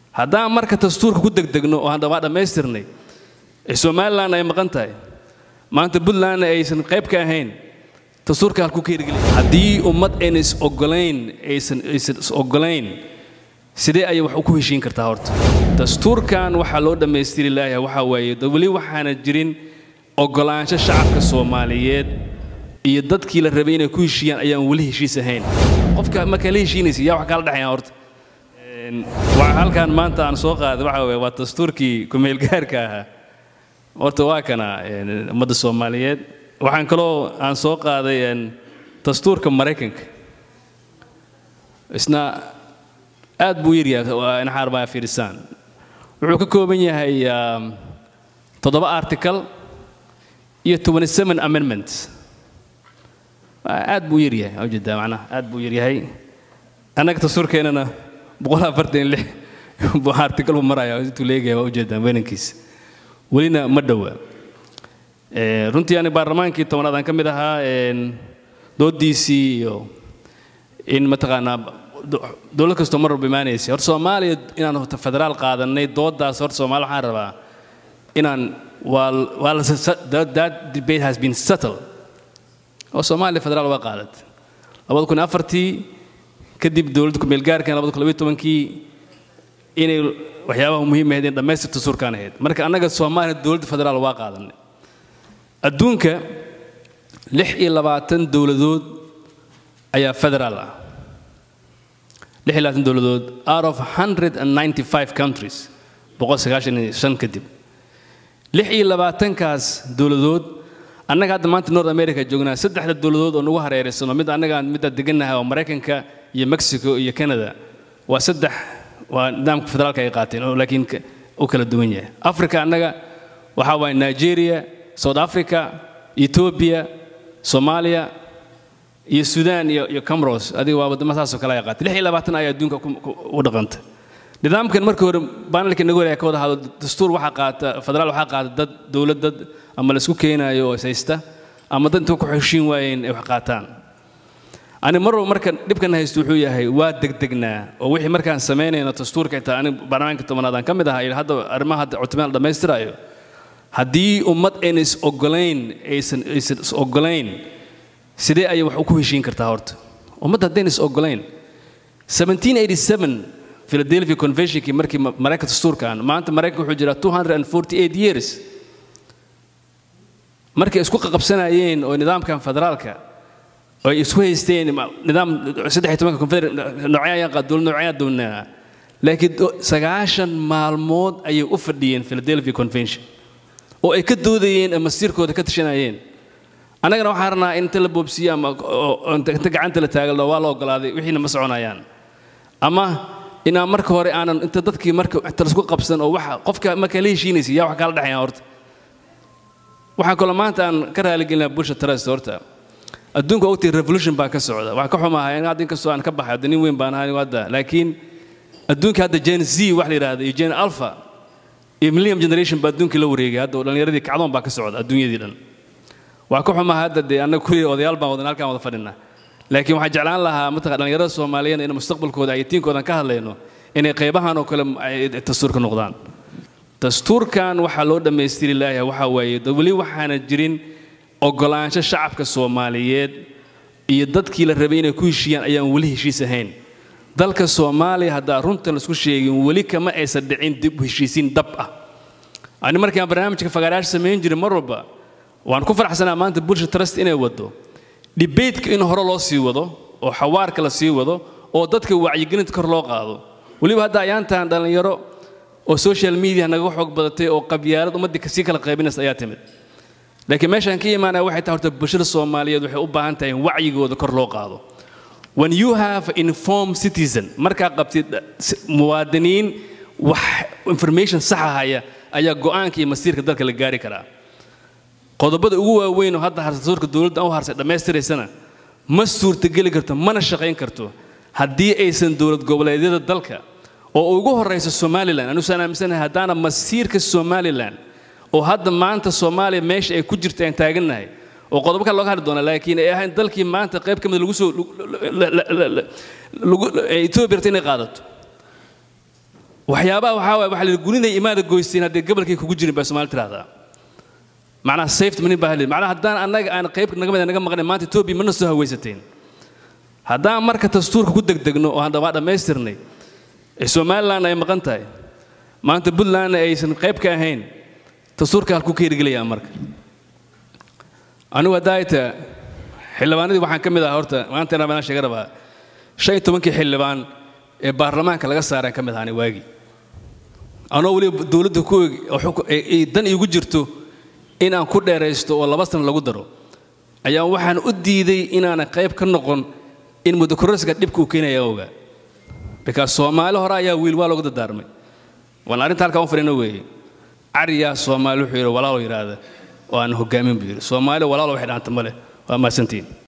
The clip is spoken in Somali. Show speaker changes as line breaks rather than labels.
haddaan marka dastuurka ku degdegno oo aan waa dhammaystirnay ee somalilan ay maqan tahay maanta puntlandna aysan qayb ka ahayn dastuurka halkuu ka hirgeli haddii ummad ayna is ogolayn aysan aysan is ogolayn sidee ayay wax ku heshiin kartaa horta dastuurkan waxaa loo dhammaystiri laayahay waxaa waaye weli waxaana jirin ogolaansho shacabka soomaaliyeed iyo dadkii la rabay inay ku heshiiyaan ayaan weli heshiis ahayn qofka markaa la heshiinaysa yaa wax kala dhexayaan horta waxa halkan maanta aan soo qaaday waxa weeye waa dastuurkii kumeelgaarka ahaa horta waa kana ummadda soomaaliyeed waxaan kaloo aan soo qaaday dastuurka maraykanka isna aad buu yaryahay inaxaar baa fiirisaan wuxuu ka kooban yahay toddoba article iyo twenty seven amendments aad buu yaryahay ujeedaa macnaha aad buu yaryahay annaga dastuurkeennana boqol afartan lix buu article buu maraya intuu leegaya waa ujeedaa weynankiisa welina ma dhowa runtii ani baarlamaankii tobanaad aan ka mid ahaa doodiisii iyo in mataqaanaa dowlad kastoo mar walba imaanaysay horta soomaaliya inaan federaal qaadanay doodaas horta soomaaliya waxaan rabaa inaan waa waa la that debate has been settled oo soomaaliya federaal waa qaadatay labada kun afartii kadib dowladda kumeelgaarkan labada kun labiyo tobankii inay waxyaabaha muhiim ahayd in dhammaystirta suurkaan ahayd marka annaga soomaaliya dowladda federaal waa qaadanay adduunka lix iyo labaatan dowladood ayaa federaal ah lix iyo labaatan dowladood out of hundred and ninety five countries boqol sagaashan iyo shan kadib lix iyo labaatankaas dowladood annaga hadda maanta north america joognaa saddexda dowladood oo nagu hareeraysano mid annagaan midda degannahay oo maraykanka iyo mexico iyo canada waa saddex waa nidaamka federaalka ay qaateen oo laakiin u kala duwan yahay africa annaga waxaa waaye nigeria south africa ethiopia soomaaliya iyo sudan iyo iyo camros adiga waa waddamo saasoo kale ay qaatay lix iyo labaatan ayaa adduunka u dhaqanta nidaamkan markii hore baanalka nagu hore ka wada hadlo dastuur waxaa qaata federaal waxaa qaata dad dowlad dad ama laisku keenaayo oo ishaysta ama dad intuu ku heshiin waayeen ay wax qaataan ani mar walba marka dhibkan haysto wuxuu yahay waa degdegnaa oo wixii markaan samaynayno dastuurka intaa ani baarlamaanka tobanaad aan ka mid ahaa hadda arrimaha hadda cutubaan dhammaystirayo haddii ummad ayna is ogolayn aysan aysan is ogolayn sidee ayay wax ku heshiin kartaa horta ummadda haddayna is ogolayn 1787 philadelphia conventionkii markii maraykanka dastuurkan maanta maraykanka wuxuu jiraa 248 years markay isku qaqabsanayeen oo nidaamkan federaalka oo ay isku haysteen nidaam saddex iyo tobanka confederate noocyaa ayaan qaa dowlad noocyaa doonaa laakiin sagaashan maalmood ayay u fadhiyeen philadelphia convention oo ay ka doodayeen ama masiirkooda ka tashanayeen annagana waxaan rabnaa in inta la boobsiiyo ama inta gacanta la taagalo waa la ogolaaday wixiina ma soconayaan ama inaan marka hore aanan inta dadkii marka inta laisku qabsan oo waxa qofka markaa la heshiinaysa yaa wax kala dhexayaan horta waxaan kaloo maanta aan ka raaligelinaa bulsha trust horta adduunka ogtii revolution baa ka socda waxaa ka xumahay in hadda inkastoo aan ka baxay hadda nin weyn baan ahay hadda laakiin adduunka hadda gen z wax la yidhaahdo iyo gen alpha iyo millennium generation baa adduunkii la wareegay hadda dhallinyaradii kacdoon baa ka socda adduunyadii dhan waa ka xumaha hadda dee annaga kulli odayaal baan wadan halkaan wada fadhinaa laakiin waxaan jeclaan lahaa mataqan dhallinyarada soomaaliyeed in mustaqbalkooda iyo tiinkoodan ka hadlayno inay qaybahan oo kale dastuurka noqdaan dastuurkan waxaa loo dhammaystiri laayahay waxaa waaye weli waxaana jirin ogolaansho shacabka soomaaliyeed iyo dadkii la rabay inay ku heshiiyaan ayaan weli heshiis ahayn dalka soomaaliya haddaa runtan laisku sheegin weli kama aysan dhicin dib u heshiisiin dab ah ani markaan barnaamijka fagaaraash samayn jiray mar walba waan ku faraxsanaa maanta bulsha trust inay wado dhibeydka in hore loo sii wado oo xawaarka la sii wado oo dadka wacyigelinta kor loo qaado weliba hadda ayaantaan dhallinyaro oo social media naga xoog badatay oo qabyaalad ummaddii kasii kala qaybinaysa ayaa timid laakiin meeshaan ka imaanaya waxay tahay horta bulshada soomaaliyeed waxay u baahan tahay in wacyigooda kor loo qaado when you have informed citizen markaa qabtid muwaadiniin wax information saxa haya ayaa go'aanka iyo masiirka dalka la gaari karaa qodobada ugu waaweyn oo hadda dastuurka dowladda u harsay dhammaystiraysana ma suurtageli karto mana shaqayn karto haddii aysan dowlad goboleedyada dalka oo ugu horraysa somalilan anusaan aaminsanahay haddaana masiirka somalilan oo hadda maanta soomaaliya meesha ay ku jirta aan taagannahay oo qodobo kale looga hadli doona laakiin ay ahayn dalkii maanta qayb ka mid lagu soo etoobiya rabta inay qaadato waxyaabaha waxaa waay waxa la yidhi guniday imaada goysteen haddii gobolkay kugu jirin baa soomaali tirahdaa macnaha safety manin baa halid macnaha haddaan annaga aan qayb naga mid naga maqnay maanta etoobiya mana soo hawaysateen haddaan marka dastuurka ku degdegno oo hadda waa dhammaystirnay ee somaliland ay maqan tahay maanta puntlandna aysan qayb ka ahayn dastuurka halkuu ka hirgelayaa marka anigu haddaayta xildhibaanadii waxaan ka mid ahaa horta maanta inaan banaan sheega rabaa shan iyo tobankii xildhibaan ee baarlamaanka laga saaraan ka mid ahaani waagii anoo weliba dowladda ku dan iigu jirto in aan ku dheeraysto oo laba sana lagu daro ayaa waxaan u diiday inaanan qayb ka noqon in mudakororsiga dhibka uu keenaya ogaa bikaas soomaali hore ayaa wiil waa loogu dardaarmay waan arrinta halkaan u fadhino weeye cariyaa soomaali wuxuu yidhi walaalo yidhaahda oo aan hogaamin buu yidhi soomaali walaalo waxay dhahanta ma leh waa mahadsantiin